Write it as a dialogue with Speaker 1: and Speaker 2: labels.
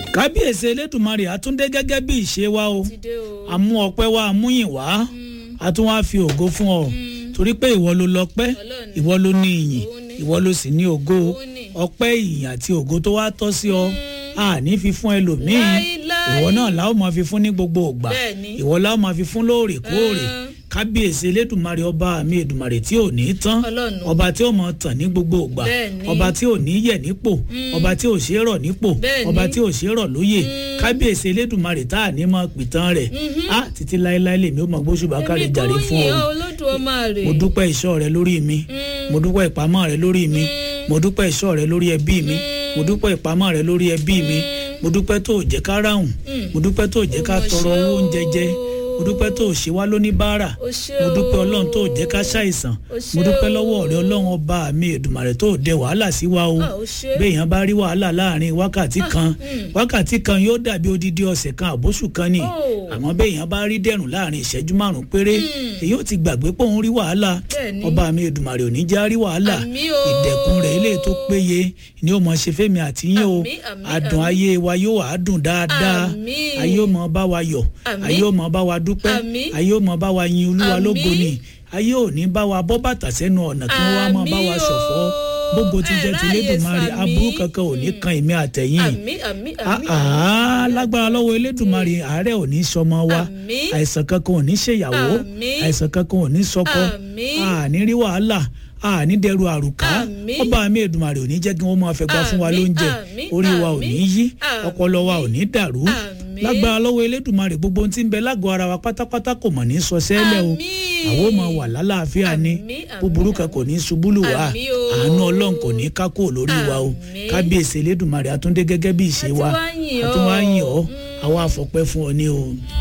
Speaker 1: kábíyèsí elédùnmarè àtúndé gẹ́gẹ́ bí ìṣe wa o
Speaker 2: ti dé o.
Speaker 1: àmú ọpẹ́ wa àmúyìn wá a tún wá fi ògo fún ọ torí pé ìwọ ló lọ́pẹ́
Speaker 2: Ọlọ́run.
Speaker 1: ìwọ ló ní ìyìn
Speaker 2: Òun ni.
Speaker 1: ìwọ ló sì ní ògo
Speaker 2: Òun ni.
Speaker 1: ọpẹ́ ìyìn àti ògo tó wá tọ́ sí ọ a ní fi fún ẹlòmíín
Speaker 2: Láíláí.
Speaker 1: ìwọ náà la ó máa fi fún ní gbogbo ògbà
Speaker 2: Bẹ́ẹ̀ni.
Speaker 1: ìwọ la ó máa fi fún lóòrèkóòrè
Speaker 2: Mm.
Speaker 1: kábíyèsí elédùnmarè ọba mi èdùnmarè tí ò ní tán
Speaker 2: Ọlọ́run.
Speaker 1: ọba tí ó mọ tàn ní gbogbo ògbà
Speaker 2: Bẹ́ẹ̀ni.
Speaker 1: ọba tí ò ní yẹ̀ nípò ọba tí ò ṣe é rọ̀ nípò
Speaker 2: Bẹ́ẹ̀ni.
Speaker 1: ọba tí ò ṣe é rọ̀ lóyè kábíyèsí elédùnmarè tá à ní mọ pìtàn rẹ̀ á títí láéláé lèmi ó mọ gbóṣùbà kárí jàre fún
Speaker 2: èmi
Speaker 1: ọ
Speaker 2: kò yìn ọ́ Olódùmarè.
Speaker 1: mo dúpẹ́ ìṣọ́ rẹ lórí mi mo dúpẹ́ ìpamọ́ rẹ lórí mi mo dúpẹ́ ìṣọ́ rẹ lórí ẹbí mi mo dúpẹ́ ìpamọ́ rẹ lórí ẹbí mi mo dúpẹ́ tó ò jẹ́ ká ráhùn mo dúpẹ́ tó ò jẹ́ ká
Speaker 2: Ó mà
Speaker 1: tọrọ
Speaker 2: ṣe
Speaker 1: owó
Speaker 2: o.
Speaker 1: oúnjẹ jẹ mo dúpẹ́ tó ò ṣe wá lóní báárà
Speaker 2: Ó ṣe
Speaker 1: mo dúpẹ́
Speaker 2: o.
Speaker 1: ọlọ́run tó ò jẹ́ ká ṣàìsàn
Speaker 2: Ó ṣe
Speaker 1: mo dúpẹ́
Speaker 2: o.
Speaker 1: lọ́wọ́ rẹ ọlọ́run ọba mi èdùmàrè tó ò dẹ wàhálà sí wa o
Speaker 2: Ah, ó ṣe.
Speaker 1: béèyàn bá rí wàhálà láàrin wákàtí kan wákàtí kan yóò dàbí odidi ọ̀sẹ̀ kan àbóṣù kan ni
Speaker 2: Oh.
Speaker 1: àmọ́ béèyàn bá rí dẹ̀rùn láàrin ìṣẹ́jú márùn-ún péré èyí ò ti gbàgbé pé òun rí wàhálà
Speaker 2: Bẹ́ẹ̀ni.
Speaker 1: ọba mi èdùmàrè ò ní já rí wàhálà
Speaker 2: Àmín o.
Speaker 1: ìdẹ̀kùn rẹ̀ eléyìí tó péye ni ó mọ ṣe fẹ́mi àti yín o
Speaker 2: Àmín, àmín,
Speaker 1: adùn
Speaker 2: àmín.
Speaker 1: ayé wa yóò wá dùn dáadáa
Speaker 2: Àmín.
Speaker 1: ayé ó mọ bá wa yọ̀
Speaker 2: Àmín.
Speaker 1: ayé ó mọ bá wa dúpẹ́
Speaker 2: Àmín.
Speaker 1: ayé ó mọ bá wa yin olúwa
Speaker 2: Àmín.
Speaker 1: lógo ni ayé ò ní bá wa bọ́ bàtà sẹ́nu ọ̀nà kí wọ́n wá mọ bá wa
Speaker 2: Àmín
Speaker 1: ṣọ̀fọ̀
Speaker 2: o.
Speaker 1: gbogbo ti jẹ́
Speaker 2: Ẹ
Speaker 1: ti
Speaker 2: ráyè
Speaker 1: lédùmarè
Speaker 2: sàmí.
Speaker 1: aburú kankan ò ní kan èmi àtẹ̀yìn
Speaker 2: àmín àmín àmín.
Speaker 1: àá lágbára lọ́wọ́ elédùnmarè àárẹ̀ ò ní sọmọ wa
Speaker 2: Àmín.
Speaker 1: àìsàn kankan ò ní ṣèyàwó
Speaker 2: Àmín.
Speaker 1: àìsàn kankan ò ní sọkọ
Speaker 2: Àmín.
Speaker 1: àní rí wàhálà àní dẹrù àrùká
Speaker 2: Àmín.
Speaker 1: ọba mi èdùnmarè ò ní jẹ́ kí wọ́n máa fẹ́ gbà fún wa
Speaker 2: Àmín,
Speaker 1: lóúnjẹ
Speaker 2: àmín,
Speaker 1: orí wa ò
Speaker 2: àmín,
Speaker 1: ní yí
Speaker 2: àmín.
Speaker 1: ọpọlọ wa ò ní dàrú
Speaker 2: Àmín.
Speaker 1: lágbára lọ́wọ́ elédùnmarè gbogbo ohun tí ń bẹ lágọ̀ọ́ ara wa pátápátá kò mọ̀ ní sọ sẹ́lẹ̀ o
Speaker 2: Àmín.
Speaker 1: àwọn ò máa wà lálàáfíà ni
Speaker 2: Àmín, àmín,
Speaker 1: búburú kan kò ní ṣubú lù wá
Speaker 2: Àmín o.
Speaker 1: àánú ọlọ́run kò ní kákó lórí wa o
Speaker 2: Àmín.
Speaker 1: kábíyèsí elédùnmarè àtúndé gẹ́gẹ́ bí ìṣe
Speaker 2: A ti
Speaker 1: wa
Speaker 2: wá yìn ọ́.
Speaker 1: àtúnwá yìn ọ́ àwa àfọpẹ́ fún ọ ní o.